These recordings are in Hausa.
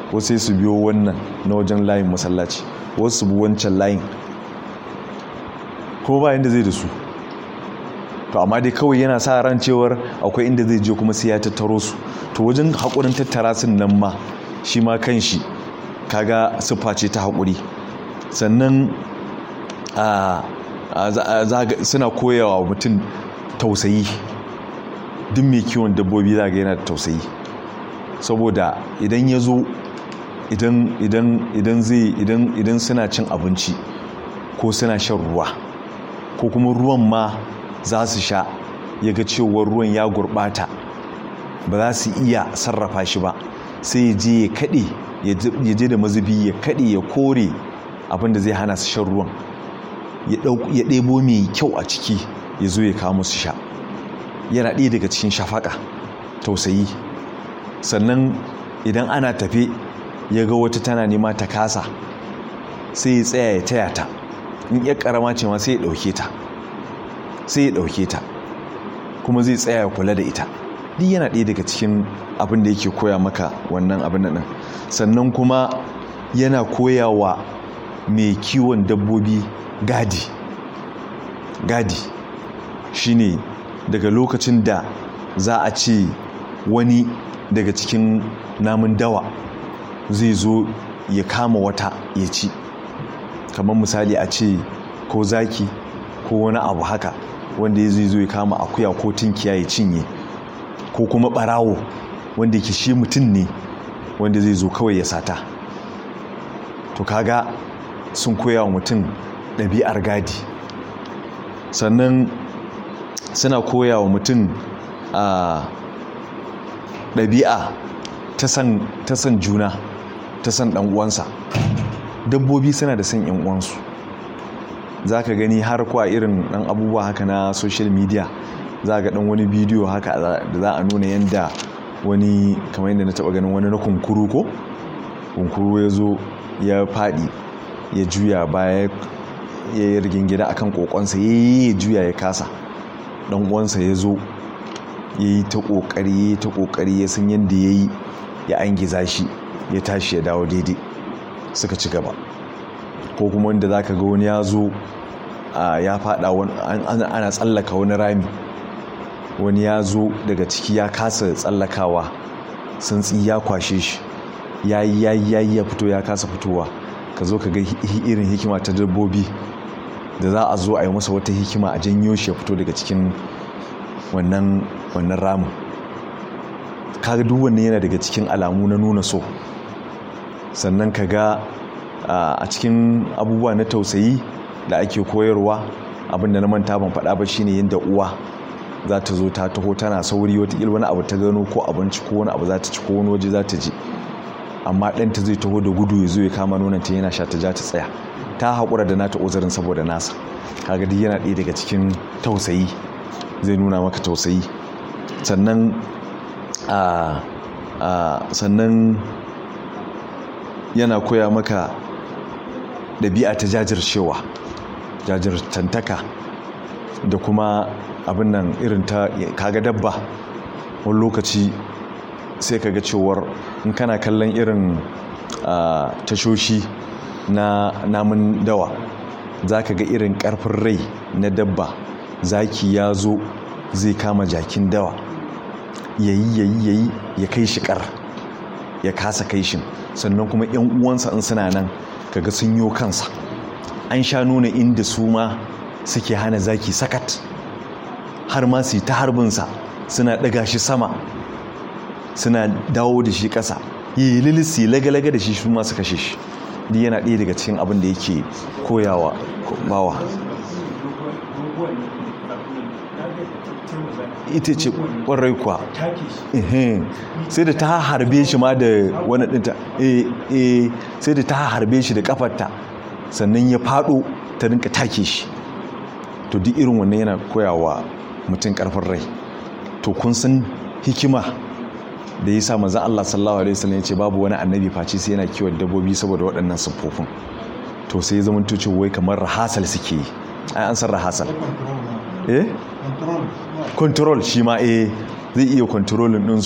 wasu sai su biyo wannan na wajen layin masallaci wasu su bi wancan layin ko ba inda zai da su to amma dai kawai yana sa ran cewar akwai inda zai je kuma sai ya tattaro su to wajen haƙurin tattara sun nan ma shi ma kan shi kaga siffa ce ta haƙuri sannan suna koyawa mutum tausayi duk mai kiwon dabbobi za ga yana da tausayi saboda idan ya zo idan suna cin abinci ko suna shan ruwa ko kuma ruwan ma za su sha ya ga cewar ruwan ya gurɓata ba za su iya sarrafa shi ba sai ya je ya kaɗe ya je da mazubi ya kaɗe ya kore abinda zai hana su shan ruwan ya ɗebo mai kyau a ciki ya zo ya kawo musu sha yana ɗaya daga cikin shafaka tausayi sannan idan ana tafe ya ga wata tana nema ta kasa sai ya tsaya ya taya ta in ya karama ce ma sai ya ɗauke ta sai ya ɗauke ta kuma zai tsaya ya kula da ita duk yana ɗaya daga cikin abin da yake koya maka wannan abin nan sannan kuma yana koyawa mai kiwon dabbobi gadi gadi shine daga lokacin da za a ce wani daga cikin namun dawa zai zo ya kama wata ya ci kamar misali a ce ko zaki ko wani abu haka wanda ya zai zo ya kama akuya ko tinkiya ya cinye ko kuma barawo wanda ke shi mutum ne wanda zai zo kawai ya sata to kaga sun koya wa mutum ɗabi'ar gadi sannan suna koya wa mutum a ɗabi'a ta san juna ta san uwansa dabbobi suna da san uwansu za ka gani har kwa irin ɗan abubuwa haka na social media za ga ɗan wani bidiyo haka da za a nuna yadda wani kamar yadda na taɓa ganin wani na kunkuru ko kunkuru ya zo ya faɗi ya juya baya ya yi rigingida akan kokonsa ya yi juya ya kasa dan uwansa ya zo ya yi ta kokari ya yi ta kokari ya san yadda ya yi ya angiza shi ya tashi ya dawo daidai suka ci gaba ko kuma wanda za ka ga wani ya zo ya fada ana tsallaka wani rami wani ya zo daga ciki ya kasa tsallakawa santsi ya kwashe shi ya yi ya yi ya fito ya kasa fitowa ka zo ka ga irin hikima ta dabbobi da za a zo a yi masa wata hikima a janyo shi ya fito daga cikin wannan wannan ramin kaga duk wannan yana daga cikin alamu na nuna so sannan ka ga a cikin abubuwa na tausayi da ake koyarwa abinda na manta ban faɗa ba shine yadda uwa za ta zo ta taho tana sauri wata wani abu ta gano ko abinci ko wani abu za ta ci ko wani waje za ta je amma ɗanta zai taho da gudu ya zo ya kama nonanta yana sha ta ja ta tsaya ta haƙura da nata uzurin saboda nasa kaga duk yana ɗaya daga cikin tausayi zai nuna maka tausayi sannan a sannan yana koya maka ɗabi'a ta jajircewa jajirtantaka da kuma abin nan irin ta kaga dabba wani lokaci sai kaga cewar in kana kallon irin tashoshi na namun dawa za ka ga irin karfin rai na dabba zaki ya zo zai kama jakin dawa yayi yayi yayi ya kai shi kar ya kasa kai shi sannan kuma yan uwansa in suna nan kaga sun yo kansa an sha nuna inda su ma suke hana zaki sakat har ma su yi ta harbinsa suna ɗaga shi sama suna dawo da shi ƙasa yi lilisi laga-laga da shi su ma su kashe shi duk yana ɗaya daga cikin abin da yake koyawa bawa ita ce ƙwarai kuwa sai da ta harbe shi ma da wani ɗinta sai da ta harbe shi da ƙafarta sannan ya faɗo ta rinka take shi to duk irin wannan yana koyawa mutum ƙarfin rai to kun san hikima da ya sa manzan Allah sallallahu alaihi wasallam ya ce babu wani annabi face sai yana kiwon dabbobi saboda waɗannan siffofin to sai ya zama tuce wai kamar rahasal suke yi ai an san rahasal eh control shi ma eh zai iya controlin ɗinsu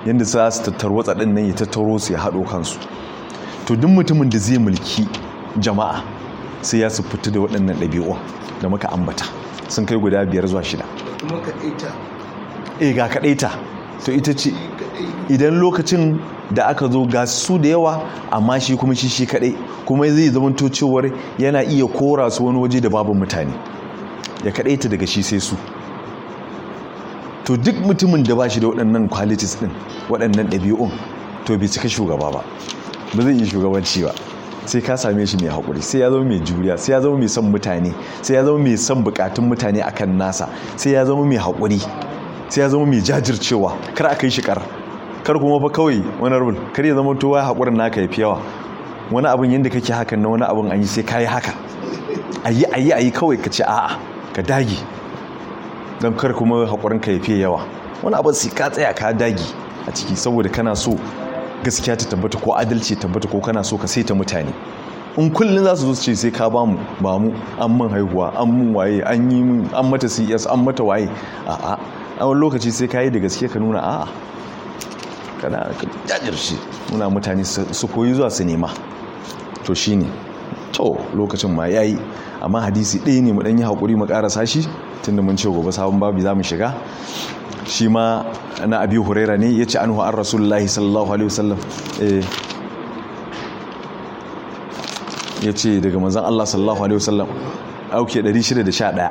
yadda za su tattarwatsa ɗin nan ya tattaro su ya haɗo kansu to duk mutumin da zai mulki jama'a sai ya su fita da waɗannan ɗabi'u da muka ambata sun kai guda biyar zuwa shida kuma kaɗaita e ga kaɗaita to ita ce idan lokacin da aka zo ga su da yawa amma shi kuma shi shi kaɗai kuma zai zamanto cewar yana iya kora su wani waje da babu mutane ya kaɗaita daga shi sai su to duk mutumin da ba shi da waɗannan qualities ɗin waɗannan ɗabi'un to bai cika shugaba ba ba zai iya shugabanci ba sai ka same shi mai haƙuri sai ya zama mai juriya sai ya zama mai son mutane sai ya zama mai son buƙatun mutane akan nasa sai ya zama mai haƙuri sai ya zama mai jajircewa kar a kai shi kar kar kuma fa kawai wani rubul kar ya zama to wai haƙurin naka ya fi yawa wani abin yadda kake hakan na wani abin an yi sai ka yi haka ayi ayi ayi kawai ka ce a'a ka dage don kar kuma haƙurin ka ya fi yawa wani abin sai ka tsaya ka dage a ciki saboda kana so gaskiya ta tabbata ko adalci tabbata ko kana so ka saita mutane in kullum za su zo su ce sai ka ba mu ba mu an man haihuwa an mun waye an yi mun an mata cs an mata waye a'a a wani lokaci sai ka yi da gaske ka nuna a'a kana ka jajirce nuna mutane su koyi zuwa su nema to shine to lokacin ma yayi amma hadisi ɗaya ne mu ɗan yi haƙuri mu ƙarasa shi tunda mun ce gobe sabon babu za mu shiga shi ma na abi huraira ne ya ce an an rasulullahi sallallahu alaihi wasallam ya ce daga manzan Allah sallallahu alaihi wasallam auke 611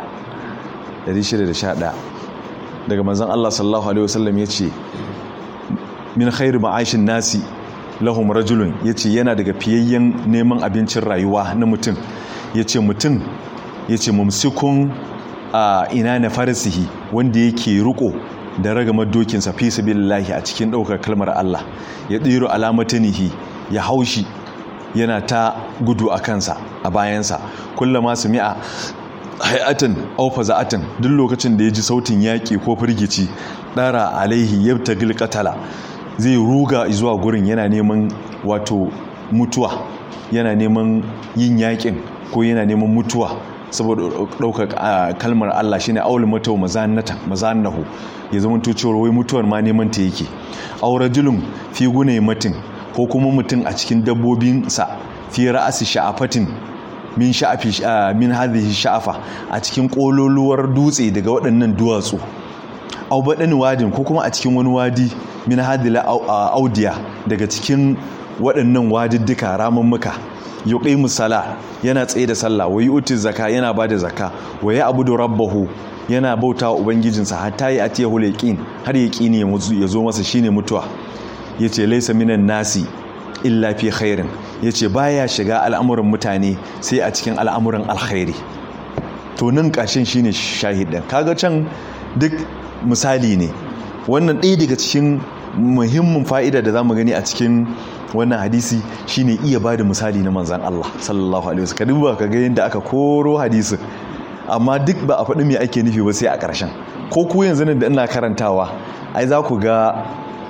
611 daga manzan Allah sallallahu alaihi wasallam ya ce min khairu ma'ashin nasi lahum rajulun ya ce yana daga fiyayyen neman abincin rayuwa na mutum ya ce mutum ya ce mumsikun a ina na farisihi wanda yake riko da ragamar dokinsa fi sabilillahi a cikin ɗaukar kalmar Allah ya ɗiro alamatanihi ya haushi yana ta gudu a kansa a bayansa kullama su mi'a hayatan aw faza'atan duk lokacin da ya ji sautin yaƙi ko firgici ɗara alaihi yabtagil qatala zai ruga zuwa gurin yana neman wato mutuwa yana neman yin yaƙin ko yana neman mutuwa saboda ɗaukar kalmar Allah shine aul matau mazannata mazannahu ya zama to cewa wai mutuwar ma neman ta yake aw rajulun fi gune matin ko kuma mutum a cikin dabbobin sa fi ra'asi sha'afatin min sha'afi min hadhihi sha'afa a cikin kololuwar dutse daga waɗannan duwatsu aw badan wadin ko kuma a cikin wani wadi min hadila audiya daga cikin waɗannan wadiddika ramummuka yuqimu sala yana tsaye da sallah wa yu'ti zakka yana bada zakka wa ya'budu rabbahu yana bauta wa ubangijinsa hatta ya atiya hulqin har yaqini ya zo masa shine mutuwa yace laysa minan nasi illa fi khairin yace baya shiga al'amuran mutane sai a cikin al'amuran alkhairi to nan kashin shine shahidin kaga can duk misali ne wannan ɗaya daga cikin muhimmin fa'ida da zamu gani a cikin wannan hadisi shine iya ba da misali na manzan Allah sallallahu alaihi wasallam duba ka ga yadda aka koro hadisin amma duk ba a faɗi me ake nufi ba sai a ƙarshen ko ku yanzu da ina karantawa ai za ku ga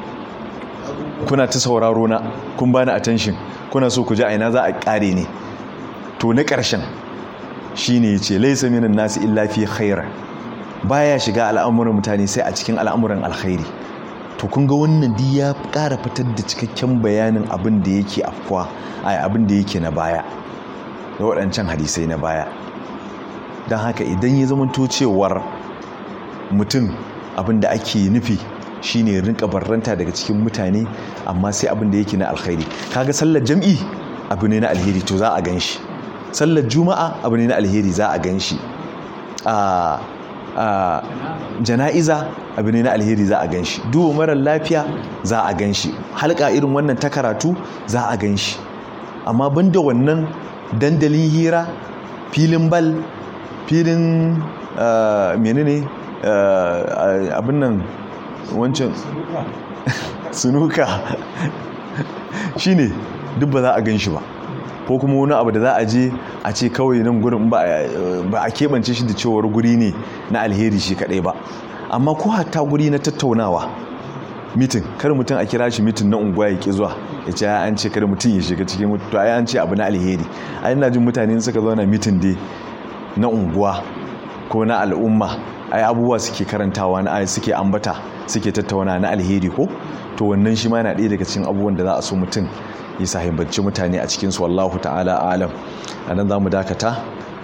kuna ta sauraro na kun bani attention kuna so ku ji aina za a ƙare ne to na ƙarshen shine yace laysa minan nasi illa fi khair baya shiga al'amuran mutane sai a cikin al'amuran alkhairi to kun ga wannan di ya ƙara fitar da cikakken bayanin abin da yake afkuwa a abin da yake na baya da waɗancan hadisai na baya don haka idan ya zama cewar mutum abin da ake nufi shine rinka barranta daga cikin mutane amma sai abin da yake na alkhairi kaga sallar jam'i abu ne na alheri to za a gan shi sallar juma'a abu ne na alheri za a gan shi a jana'iza abu ne na alheri za a gan shi duba marar lafiya za a gan shi halka irin wannan ta karatu za a gan shi amma banda wannan dandalin hira filin bal filin menene abin nan wancan sunuka shine duk ba za a gan shi ba ko kuma wani abu da za a je a ce kawai nan gurin ba a keɓance shi da cewar guri ne na alheri shi kaɗai ba amma ko hatta guri na tattaunawa mitin kar mutum a kira shi mitin na unguwa ya ki zuwa ya ce an ce kar mutum ya shiga cikin mutu ai an ce abu na alheri ai ina jin mutane suka zauna mitin dai na unguwa ko na al'umma ai abubuwa suke karantawa na ai suke ambata suke tattauna na alheri ko to wannan shi ma yana ɗaya daga cikin abubuwan da za a so mutum ya sahibbanci mutane a cikinsu wallahu ta'ala alam a nan za mu dakata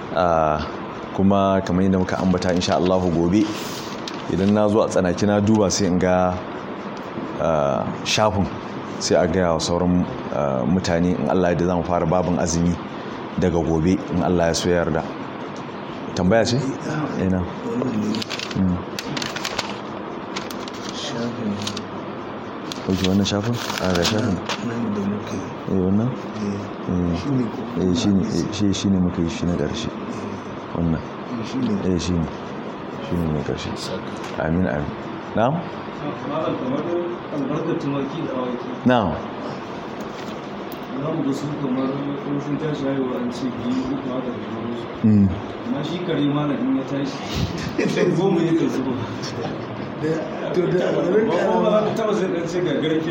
kuma kamar yadda muka ambata insha Allah gobe idan na zo a tsanaki na duba sai in ga shafin sai a gaya wa sauran mutane in Allah da za mu fara babin azumi daga gobe in Allah ya so yarda tambaya ce? ina ok wannan shafin? a ga shafin? eh wannan? eh shi shi ne muka yi shi na ƙarshe wannan eh shi ne shi ne na ƙarshe amin amin na'am? na'am za mu ga su kamar in sun tashi haihuwa an ce biyu uku haka da sauransu amma shi kare mana in ya tashi goma ya kan zuba to da wurin ba kuma ba ka taba sai dan ce ga garke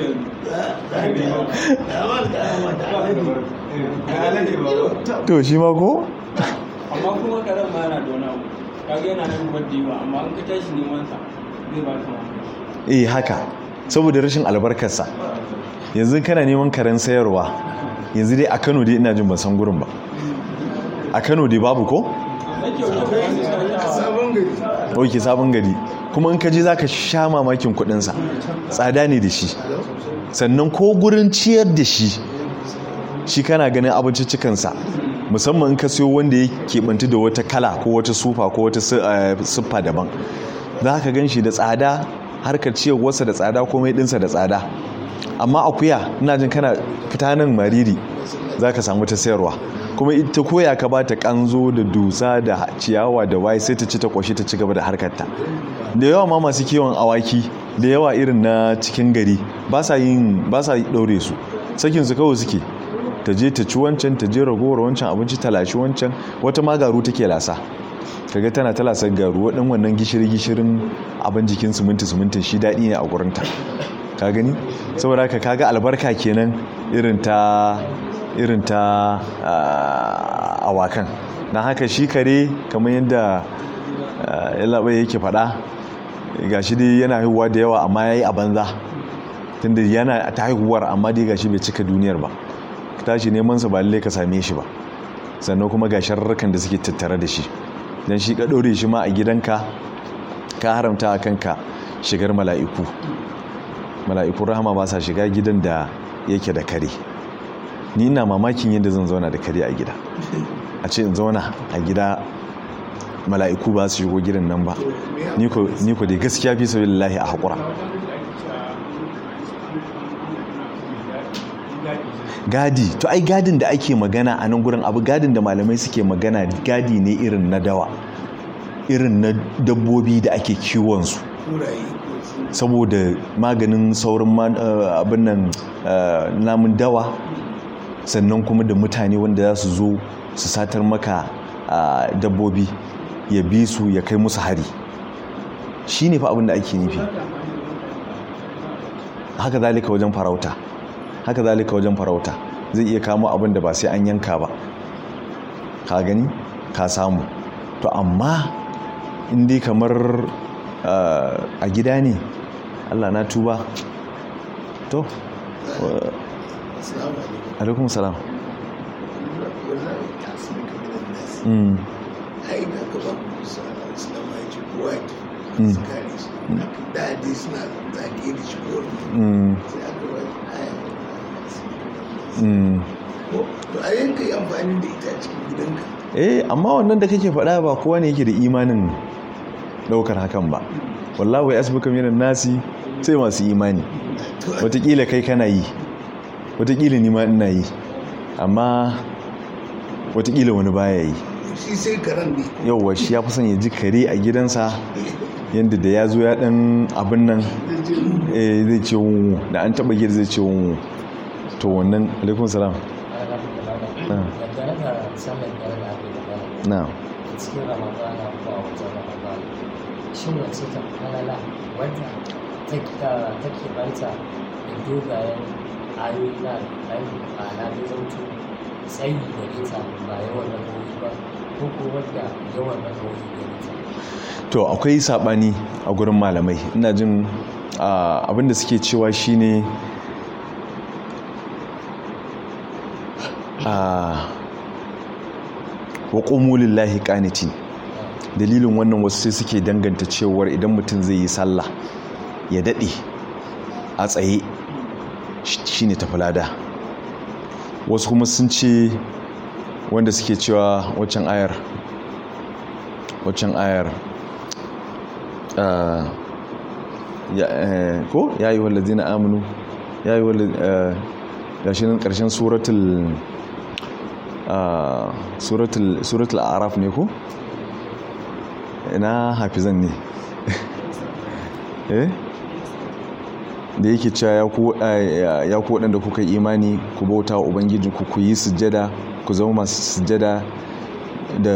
to shi ma ko? amma kuma karen ma yana da wani abu kaga yana nan wadda ba amma in ka tashi neman sa zai ba ka mamaki eh haka saboda rashin albarkarsa yanzu kana neman karen sayarwa yanzu dai a kano dai ina jin ban san gurin ba a kano dai babu ko? sabon gari ok sabon gari kuma in ka je za ka sha mamakin kudinsa tsada ne da shi sannan ko gurin ciyar da shi shi kana ganin abinciccikansa musamman in ka siyo wanda ya keɓanti da wata kala ko wata sufa ko wata siffa daban za ka gan shi da tsada harkar ciyarwarsa da tsada komai ɗinsa da tsada amma akuya ina jin kana fita nan mariri za ka samu ta sayarwa kuma ita koya ka ba ta kanzo da dusa da ciyawa da waye sai ta ci ta kwashi ta ci gaba da harkarta da yawa ma masu kiwon awaki da yawa irin na cikin gari ba sa yin ba sa daure su sakin su kawai suke ta je ta ci wancan ta je ragowar wancan abinci ta lashi wancan wata ma garu take lasa kaga tana ta lasar garu waɗin wannan gishiri gishirin abin jikin siminti simintin shi daɗi ne a gurinta ka gani saboda haka kaga albarka kenan irin ta irin ta awakan na haka shi kare kamar yadda yalabai yake faɗa ga shi dai yana haihuwa da yawa amma ya yi a banza tunda yana ta haihuwar amma dai gashi bai cika duniyar ba tashi neman sa ba lalle ka same shi ba sannan kuma ga sharrukan da suke tattare da shi dan shi ka ɗore shi ma a gidanka ka haramta a kanka shigar mala'iku mala'ikun rahama ba sa shiga gidan da yake da kare ni ina mamakin yadda zan zauna da kare a gida a ce in zauna a gida mala'iku ba su shigo gidan nan ba ni ko dai gaskiya fi sabi lillahi a haƙura gadi to ai gadin da ake magana a nan gurin abu gadin da malamai suke magana gadi ne irin na dawa irin na dabbobi da ake kiwonsu saboda maganin saurin abin nan namun dawa sannan kuma da mutane wanda za su zo su satar maka dabbobi ya bi su ya kai musu hari shi ne fa abin da ake nufi haka zalika wajen farauta haka zalika wajen farauta zai iya kamo abin da ba sai an yanka ba ka gani ka samu to amma indai kamar a gida ne allah na tuba to alaikum salam ai da ka ba ku islamu ya ce kowa ya ce su kare su da dai suna zage da shi ko sai aka ba aya to a yanka yi amfani da ita cikin gidanka eh amma wannan da kake faɗa ba kowa ne yake da imanin ɗaukar hakan ba wallahu ya asibika minan nasi sai masu imani watakila kai kana yi watakila ni ma ina yi amma watakila wani baya yi shi sai karen ne yauwa shi ya fi son ya ji kare a gidansa yadda da ya zo ya ɗan abin nan zai ce wunwu da an taɓa gida zai ce wunwu to wannan alaikun salam dangane da sallar da yana ake magana na cikin ramadana ko a wajen ramadana shin wace ta falala wadda take banta da dogayen ayoyi na alƙali ma'ana da zautu tsayi da ita ba yawan rakawoyi ba ko ko wadda yawan rakawoyi da ita to akwai saɓani a gurin malamai ina jin abinda suke cewa shine wa ƙumu lillahi ƙanitin dalilin wannan wasu sai suke danganta cewar idan mutum zai yi sallah ya daɗe a tsaye shine tafilada wasu kuma sun ce wanda suke cewa waccan ayar waccan ayar ko ya yi wallazi na aminu ya yi wallazi gashi nan ƙarshen suratul suratul araf ne ko ina hafizan ne eh da yake cewa ya ku waɗanda kuka imani ku bauta wa ubangiji ku ku yi sujjada ku zama masu sujjada da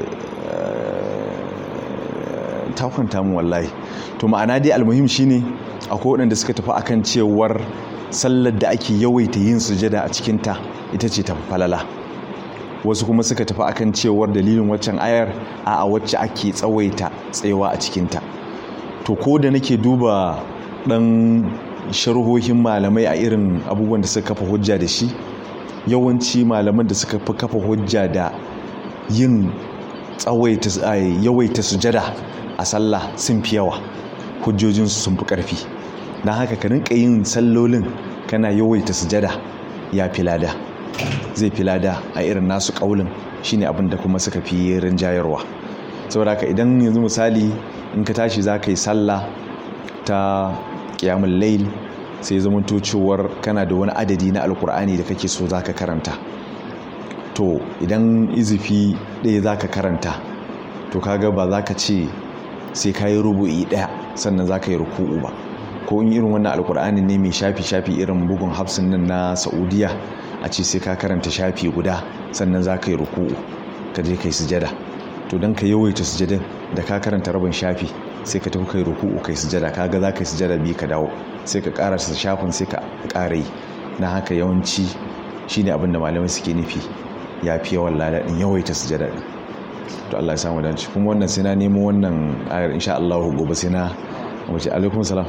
takwanta mu wallahi to ma'ana dai almuhim shine akwai waɗanda suka tafi akan cewar sallar da ake yawaita yin sujjada a cikinta ita ce tafi falala wasu kuma suka tafi akan cewar dalilin waccan ayar a a wacce ake tsawaita tsayawa a cikinta to ko da nake duba dan sharhohin malamai a irin abubuwan da suka kafa hujja da shi yawanci malaman da suka fi kafa hujja da yin tsawaita yawaita sujada a sallah sun fi yawa hujjojinsu sun fi ƙarfi don haka ka rinka yin sallolin kana yawaita sujada ya fi lada zai fi lada a irin nasu ƙaulin shine abin da kuma suka fi rinjayarwa saboda haka idan yanzu misali in ka tashi za ka yi sallah ta ƙiyamun lail sai zama cewar kana da wani adadi na alkur'ani da kake so za ka karanta to idan izifi ɗaya za ka karanta to kaga ba za ka ce sai ka yi rubu'i ɗaya sannan za ka yi ruku'u ba ko in irin wannan alkur'ani ne mai shafi-shafi irin bugun hafsin nan na saudiya a ce sai ka karanta shafi guda sannan za ka yi ruku'u ka je ka yi sujada to don ka yawaita sujadin da ka karanta rabin shafi sai ka tafi kai ruku'u kai sujada kaga za ka yi sujada biyu ka dawo sai ka ƙara shafin sai ka ƙara yi na haka yawanci shine abin da malamai suke nufi ya fi yawan lada din yawaita sujada din to Allah ya samu dace kuma wannan sai na nemo wannan ayar insha Allah gobe sai na wace alaikum salam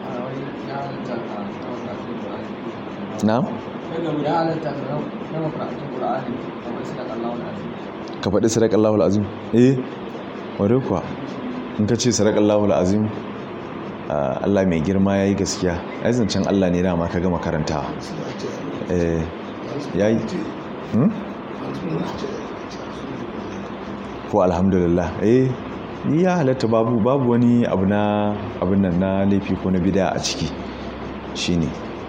na'am ka faɗi sadaqallahu alazim eh ware kuwa in ka ce sadaqallahu alazim Allah mai girma yayi gaskiya ai zancen Allah ne dama ka gama karantawa eh yayi hmm ko alhamdulillah eh ni ya halatta babu babu wani abu na abin nan na laifi ko na bid'a a ciki shine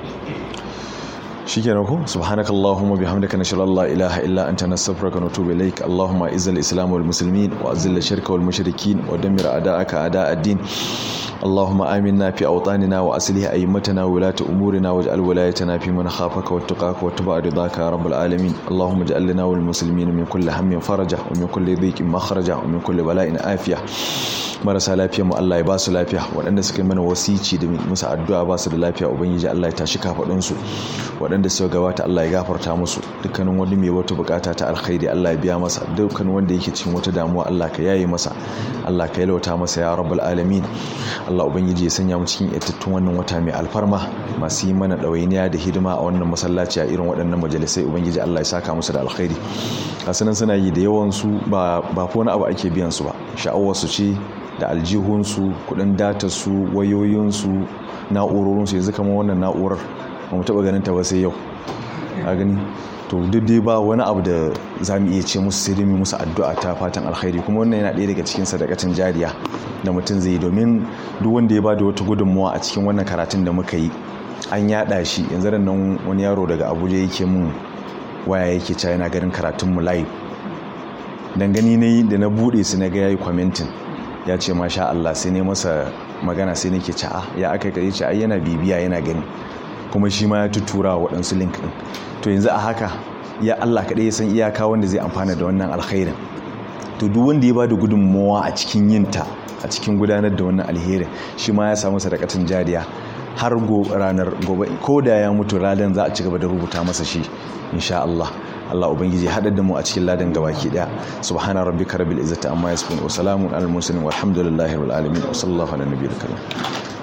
shikenan ko subhanakallahumma bihamdika nashhadu an la ilaha illa anta nastaghfiruka wa natubu ilaik allahumma izzil islam wal muslimin wa azil shirka wal mushrikin wa dammir a'da'aka a'da' ad-din اللهم آمنا في أوطاننا وأصلح أئمتنا وولاة أمورنا واجعل ولايتنا في من خافك واتقاك واتبع رضاك يا رب العالمين اللهم اجعل لنا والمسلمين من كل هم فرجا ومن كل ضيق مخرجا ومن كل بلاء عافية marasa lafiya mu Allah ya ba su lafiya waɗanda suka yi mana wasici da musu addu'a ba su da lafiya ubangiji Allah ya tashi kafaɗin su waɗanda suka gabata Allah ya gafarta musu dukkanin wani mai wata bukata ta alkhairi Allah ya biya masa dukkan wanda yake cikin wata damuwa Allah ka yaye masa Allah ka yalwata masa ya rabbul alamin Allah ubangiji ya sanya mu cikin yattattun wannan wata mai alfarma masu yi mana ɗawainiya da hidima a wannan masallaci a irin waɗannan majalisai ubangiji Allah ya saka musu da alkhairi kasunan suna yi da yawan su ba ba wani abu ake biyan su ba sha'awar su ce da aljihunsu kudin datarsu wayoyinsu na'urorinsu yanzu kama wannan na'urar ba mu taba ganin ta ba sai yau a gani to duk dai ba wani abu da za mu iya ce musu sai dai mu musu addu'a ta fatan alkhairi kuma wannan yana ɗaya daga cikin sadakacin jariya da mutum zai yi domin duk wanda ya ba da wata gudunmuwa a cikin wannan karatun da muka yi an yaɗa shi yanzu nan wani yaro daga abuja yake mun waya yake ca yana ganin karatun mu live dan gani na yi da na buɗe su na ga yayi commenting ya ce masha Allah sai ne masa magana sai nake ce a ya aka kai ce ai yana bibiya yana gani kuma shi ma ya tutura wa waɗansu link ɗin to yanzu a haka ya Allah kaɗai ya san iyaka wanda zai amfana da wannan alkhairin to duk wanda ya ba da gudunmawa a cikin yinta a cikin gudanar da wannan alherin shi ma ya samu sadakatun jariya har ranar gobe ko da ya mutu ranar za a ci gaba da rubuta masa shi insha Allah Allah ubangiji haɗar da mu a cikin ladan gabaki daya subhana rabbika rabbil izzati amma yasifun wa salamun alal mursalin walhamdulillahi rabbil alamin wa sallallahu ala nabiyil karim